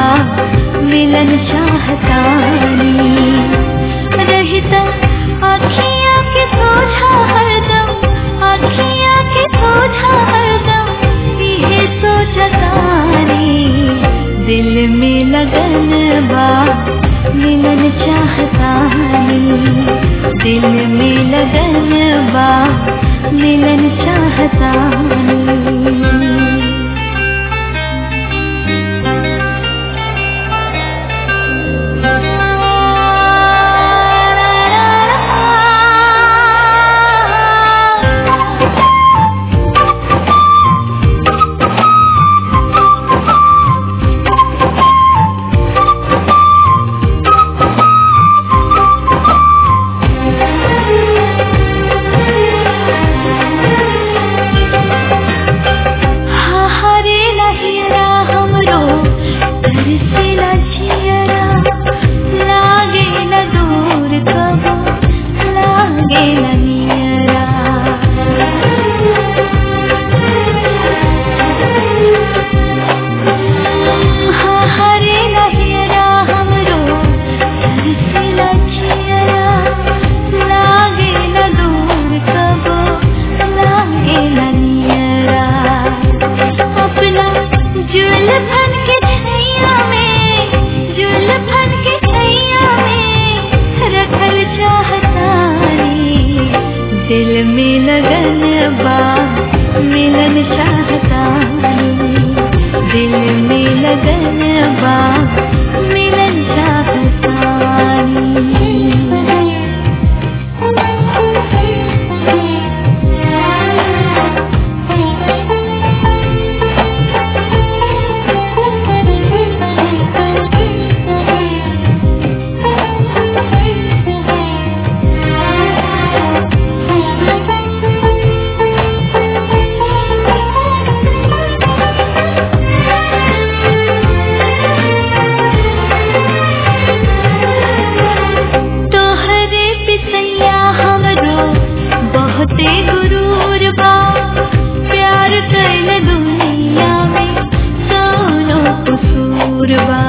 बा मिलन चाहतानी रहता अखियाँ के सोझा हरदम अखियाँ के सोझा हरदम इहे सोचतानी दिल में लगन बा मिलन चाहतानी दिल में लगन बा मिलन चाहतानी हा हरे लहिरा हमरो तरसेला जियरा लागे न दूर कबो लागे न नियरा हा हरे लहिरा हमरो तरसेला जियरा लागे न दूर कबो लागे न नियरा अपना जुल्फन के छैया में जुल्फन के छैया में रखल चाहतानी दिल में लगन बा मिलन चाहतानी दिल में लगन बा मिलन तोहरे पिसैया हमरो बहुते गुरूर बा प्यार कैल दुनिया में सोनो कसूर बा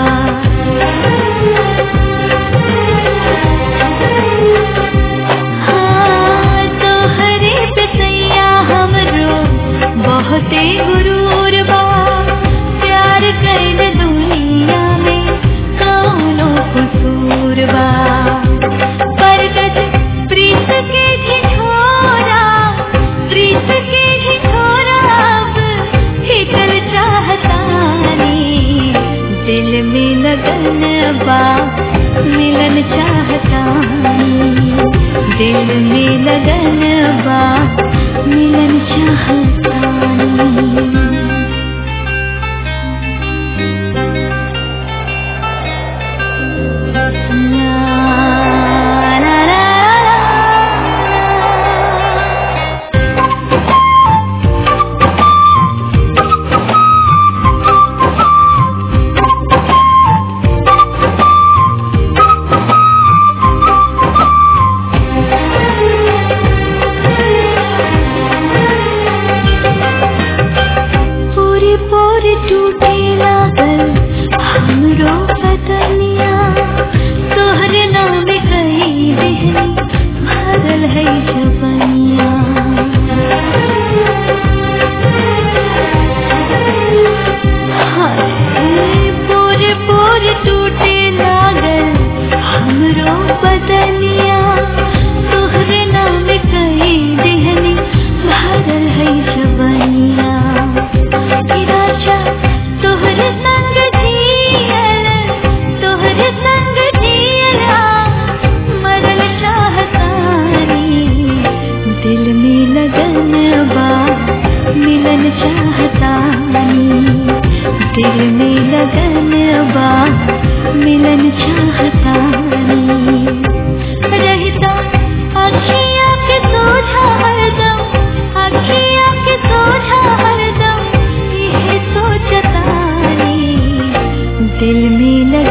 हाँ, तोहरे पिसैया हमरो बहुते गुरूर बा प्यार कैल दुनिया में कौनो कसूर बा बरगद प्रीत के झिझोरा प्रीत के झिझोरा अब हिकल चाहतानी दिल में लगन बा मिलन चाहतानी दिल में लगन बा मिलन चाहतानी La la la la पूरी पूरी टूटे लागल हमरो बदनिया तोहरे नाम कही देहनी भरल है जबनिया हाय, पूरे पूरे टूटे लागल हमरो बदनिया तोहरे नाम कही देहनी भरल है जबनिया राजा तोहरे संग जियल तोहरे संग जियला मरल चाहतानी दिल में लगन बा मिलन चाहतानी दिल में लगन बा मिलन चाहतानी रहता अखियाँ के सोझा हरदम अखियाँ के सोझा हरदम यह सोचतानी दिल में